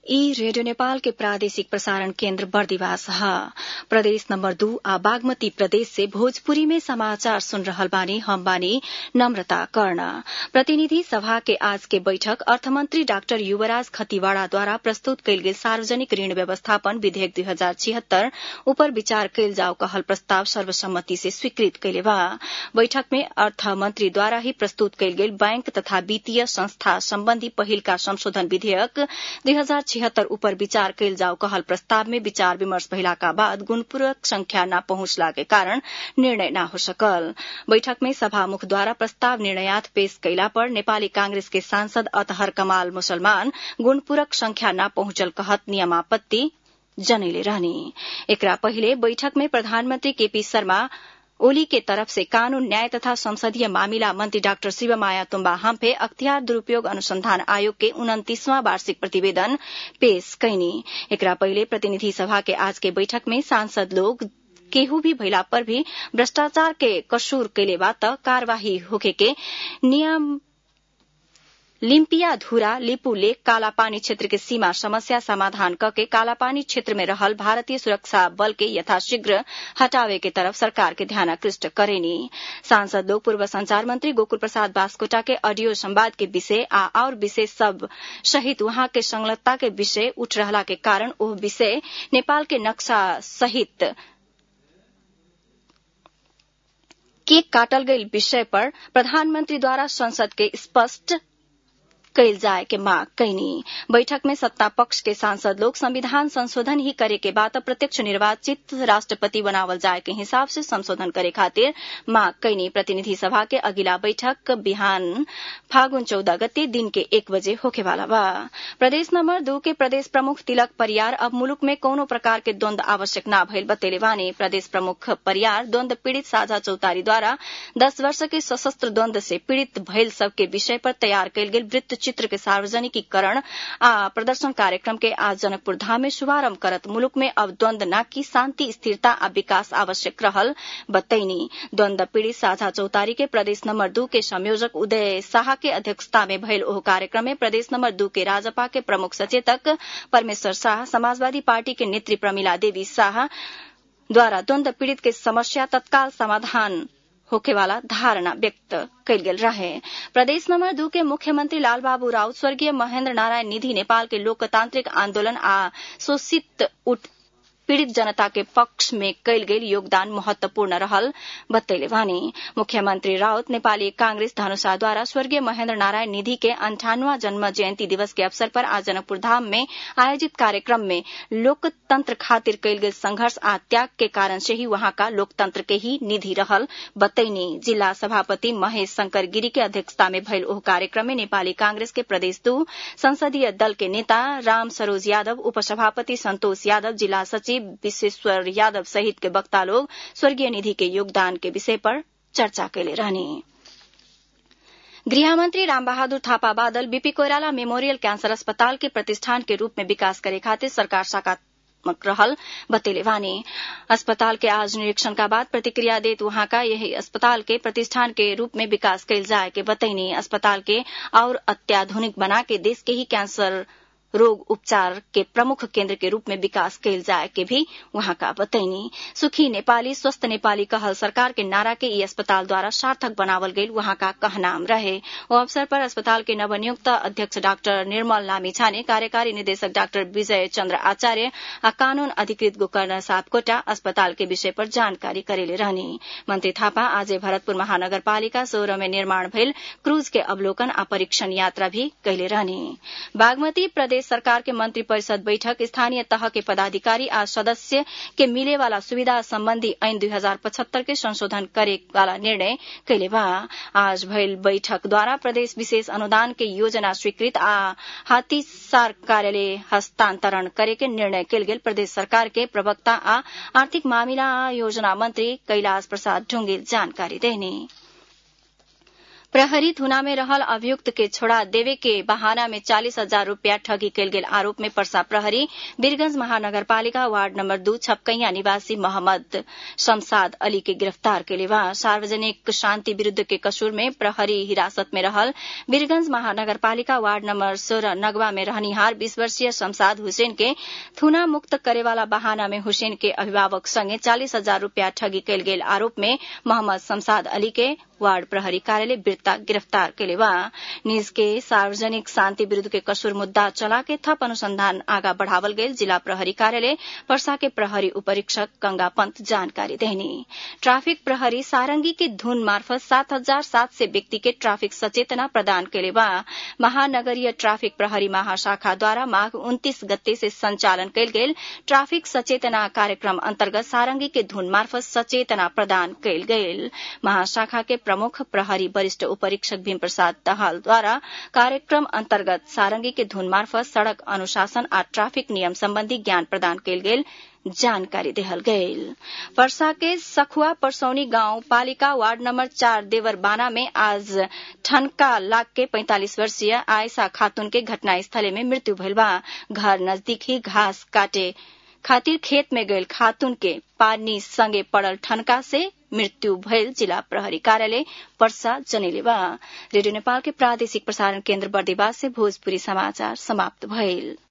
ई रेडियो नेपाल के प्रादेशिक प्रसारण केन्द्र बर्दिवास ह प्रदेश नम्बर दू आ बागमती प्रदेश से भोजपुरी में समाचार सुन रहल बानी हम बानी नम्रता कर्ण प्रतिनिधि सभा के आज के बैठक अर्थमन्त्री डाक्टर युवराज खतिवाड़ाद्वारा प्रस्तुत कयल गेल सार्वजनिक ऋण व्यवस्थापन विधेयक दुई हजार छिहत्तर उपर विचार कयल जाओ कहल प्रस्ताव सर्वसम्मति से स्वीकृत कइले बा बैठक में अर्थमन्त्रीद्वारा ही प्रस्तुत कयल गेल बैंक तथा वित्तीय संस्था सम्बन्धी पहिलका संशोधन विधेयक दुई हजार छिहत्तर उपर विचार कयल जाओ कहल प्रस्ताव में विचार विमर्श भइलाका बाद गुणपूरक संख्या न पहुंचला के कारण निर्णय न हो सकल बैठक में सभामुखद्वारा प्रस्ताव निर्णयात पेश कइला पर नेपाली कांग्रेस के सांसद अतहर कमाल मुसलमान गुणपूरक संख्या न पहुंचल कहत नियमापत्ति जनैले रहने एकरा पहिले बैठक में प्रधानमन्त्री केपी शर्मा ओली के तरफ से कानून न्याय तथा संसदीय मामिला मंत्री डाक्टर शिवमाया तुम्बा हम्फे अख्तियार दुरूपयोग अनुसंधान आयोग के उन्तीसवां वार्षिक प्रतिवेदन पेश कैनी एकरा पहिले प्रतिनिधि सभा के आज के बैठक में सांसद लोग केहू भी भइला पर भी भ्रष्टाचार के कसूर कैले बा त कार्यवाही होखे के नियम लिम्पिया धुरा लिपू लेक कालापानी क्षेत्र के सीमा समस्या समाधान कके कालापानी क्षेत्र में रहल भारतीय सुरक्षा बल के यथाशीघ्र हटावे के तरफ सरकार के ध्यान आकृष्ट करेनी सांसद लोग पूर्व संचार मंत्री गोकुल प्रसाद बास्कोटा के ऑडियो संवाद के विषय आ और विषय सब सहित वहां के संलग्नता के विषय उठ रहला के कारण ओह विषय नेपाल के नक्शा सहित केक काटल गई विषय पर प्रधानमंत्रीद्वारा संसद के स्पष्ट कैल जाए के मांग कैनी बैठक में सत्ता पक्ष के सांसद लोग संविधान संशोधन ही करे के बाद प्रत्यक्ष निर्वाचित राष्ट्रपति बनावल जाए के हिसाब से संशोधन करे खातिर मांग कैनी प्रतिनिधि सभा के अगिला बैठक बिहान फागुन चौदह गते दिन के एक बजे होखे वाला बा प्रदेश नंबर दू के प्रदेश प्रमुख तिलक परियार अब मुलुक में कौनो प्रकार के द्वंद आवश्यक न भइल बतेले बानी प्रदेश प्रमुख परियार द्वंद पीड़ित साझा चौतारी द्वारा दस वर्ष के सशस्त्र द्वंद से पीड़ित भइल सबके विषय पर तैयार कयल गेल वृत्त चित्र के सार्वजनिकीकरण आ प्रदर्शन कार्यक्रम के आज जनकपुर धाम में शुभारंभ करत मुलुक में अब द्वंद न की शांति स्थिरता आ विकास आवश्यक रहल बतैनी द्वंद पीड़ित साझा चौतारी के प्रदेश नंबर दू के संयोजक उदय शाह के अध्यक्षता में भयल ओह कार्यक्रम में प्रदेश नंबर दू के राजपा के प्रमुख सचेतक परमेश्वर शाह समाजवादी पार्टी के नेत्री प्रमिला देवी शाह द्वारा द्वंद पीड़ित के समस्या तत्काल समाधान होखेवाला धारणा व्यक्त कयल गेल रहे प्रदेश नंबर दू के मुख्यमंत्री लालबाबू राउत स्वर्गीय महेन्द्र नारायण निधि नेपाल के लोकतांत्रिक आंदोलन आ शोषित उठ पीड़ित जनता के पक्ष में कयल गेल योगदान महत्वपूर्ण रहल बतैले वानी मुख्यमंत्री राउत नेपाली कांग्रेस धनुषा द्वारा स्वर्गीय महेन्द्र नारायण निधि के अंठानवा जन्म जयंती दिवस के अवसर पर आज जनकपुर धाम में आयोजित कार्यक्रम में लोकतंत्र खातिर कयल गेल संघर्ष आ त्याग के कारण से ही वहां का लोकतंत्र के ही निधि रहल बतैनी जिला सभापति महेश शंकर गिरी के अध्यक्षता में भयल ओह कार्यक्रम में नेपाली कांग्रेस के प्रदेश दू संसदीय दल के नेता राम सरोज यादव उपसभापति संतोष यादव जिला सचिव विश्वेश्वर यादव सहित के वक्ता लोग स्वर्गीय निधि के योगदान के विषय पर चर्चा कैले रहने गृहमंत्री Rambahadur Thapa Badal BP Koirala memorial cancer अस्पताल के प्रतिष्ठान के रूप में विकास करे खातिर सरकार सकारात्मक रहल बतेले वानी अस्पताल के आज निरीक्षण का बाद प्रतिक्रिया देत वहां का यही अस्पताल के प्रतिष्ठान के रूप में विकास कैल जाए के बतैनी अस्पताल के और अत्याधुनिक बना के देश के ही कैंसर रोग उपचार के प्रमुख केन्द्र के रूप में विकास कैल जाए के भी वहां का बतैनी सुखी नेपाली स्वस्थ नेपाली कहल सरकार के नारा के ई अस्पताल द्वारा सार्थक बनावल गई वहां का कहनाम रहे वो अवसर पर अस्पताल के नवनियुक्त अध्यक्ष डाक्टर निर्मल लामिछा ने कार्यकारी निदेशक डाक्टर विजय चंद्र आचार्य आ कानून अधिकृत गोकर्ण सापकोटा अस्पताल के विषय पर जानकारी करेले रहने मंत्री थापा आज भरतपुर महानगरपालिका सोह्र में निर्माण भइल क्रूज के अवलोकन आ परीक्षण यात्रा भी कैले रहने बागमती प्रदेश सरकार के मंत्री परिषद बैठक स्थानीय तह के पदाधिकारी आ सदस्य के मिले वाला सुविधा संबंधी ऐन दुई हजार पचहत्तर के संशोधन करे वाला निर्णय कैले बा आज भइल बैठक द्वारा प्रदेश विशेष अनुदान के योजना स्वीकृत आ हाथीसार कार्यालय हस्तांतरण करे के निर्णय कैल गेल प्रदेश सरकार के प्रवक्ता आ आर्थिक मामिला योजना मंत्री कैलाश प्रसाद ढुंगेल जानकारी देने प्रहरी थुना में रहल अभियुक्त के छोड़ा देवे के बहाना में चालीस हजार रूपया ठगी कैल गेल आरोप में पर्सा प्रहरी वीरगंज महानगरपालिका वार्ड नंबर दू छपकैया निवासी मोहम्मद शमसाद अली के गिरफ्तार के बा सार्वजनिक शांति विरूद्ध के कसूर में प्रहरी हिरासत में रहल वीरगंज महानगरपालिका वार्ड नंबर सोलह नगवा में रहनिहार बीस वर्षीय शमसाद हुसैन के थुना मुक्त करेवाला बहाना में हुसैन के अभिभावक संगे चालीस हजार रूपया ठगी कैल गेल आरोप में मोहम्मद शमसाद अली के वार्ड प्रहरी कार्यालय बिरता गिरफ्तार के बा निज के सार्वजनिक शांति विरूद्ध के कसूर मुद्दा चला के थप अनुसंधान आगा बढ़ावल गेल जिला प्रहरी कार्यालय पर्सा के प्रहरी उपरीक्षक गंगा पंत जानकारी देनी ट्राफिक प्रहरी सारंगी के धुन मार्फत सात हजार सात सय व्यक्ति के ट्राफिक सचेतना प्रदान के बा महानगरीय ट्राफिक प्रहरी महाशाखा द्वारा माघ उन्तीस गते से संचालन कयल गेल ट्राफिक सचेतना कार्यक्रम अन्तर्गत सारंगी के धुन मार्फत सचेतना प्रदान कयल गेल महाशाखा के प्रमुख प्रहरी वरिष्ठ उपरीक्षक भीम प्रसाद दहाल द्वारा कार्यक्रम अन्तर्गत सारंगी के धुन मार्फत सड़क अनुशासन आ ट्राफिक नियम सम्बन्धी ज्ञान प्रदान कयल गेल जानकारी देहल गयल वर्षा के सखुआ परसौनी गांव पालिका वार्ड नंबर चार देवरबाना में आज ठनका लाग के पैंतालीस वर्षीय आयसा खातून के घटनास्थले में मृत्यु भइल बा घर नजदीक ही घास काटे खातिर खेत में गयल खातून के पानी संगे पड़ल ठनका से मृत्यु भयल जिला प्रहरी कार्यालय पर्सा जनेले बा रेडियो नेपाल के प्रादेशिक प्रसारण केन्द्र बर्दिवास से भोजपुरी समाचार समाप्त भइल